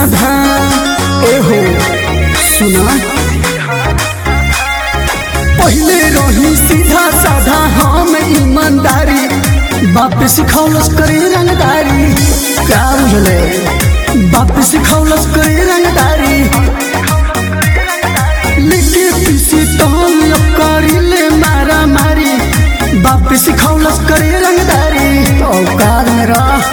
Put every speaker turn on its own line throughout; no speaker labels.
साधा एहो सुना पहले रही सीधा साधा हम ईमानदारी बाप सिखौलस करे रंगदारी का बुझले बाप सिखौलस करे रंगदारी लिखे पीसी टोल करी ले मारा मारी बाप सिखौलस करे रंगदारी औकात में रह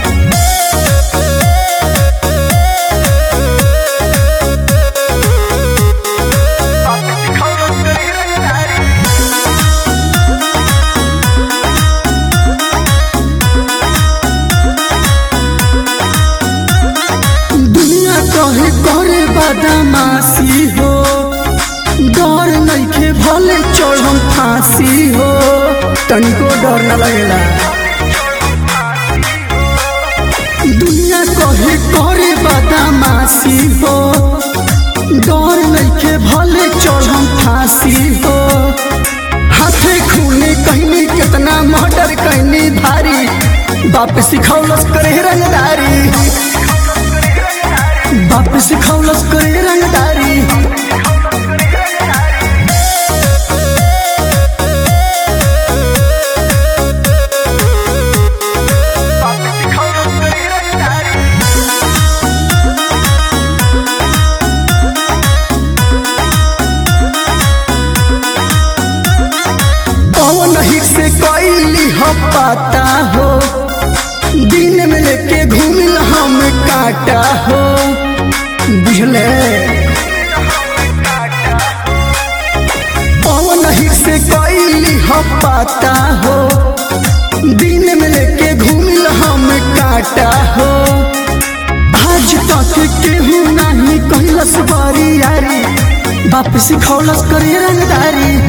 दुनिया कहे करे बदमाशी हो डर नइखे भले चढ़म फांसी हो तनिको डर न लगेला दुनिया कहे करे बदमाशी हो डर नइखे भले चढ़म फांसी हो हाथे खूने कहनी कितना मर्डर कहनी भारी बाप सिखौलस करे रंगदारी बाप सिखौलस करे रंगदारी पवन हिट से कैली हो पाता हो दिन में लेके घूमिल हम काटा हो बुझले पवन हिट से कैली हो पाता हो दिन में लेके घूमिल हम काटा हो आज तक केहू नहीं कहलस बारी यारी बाप सिखौलस करे रंगदारी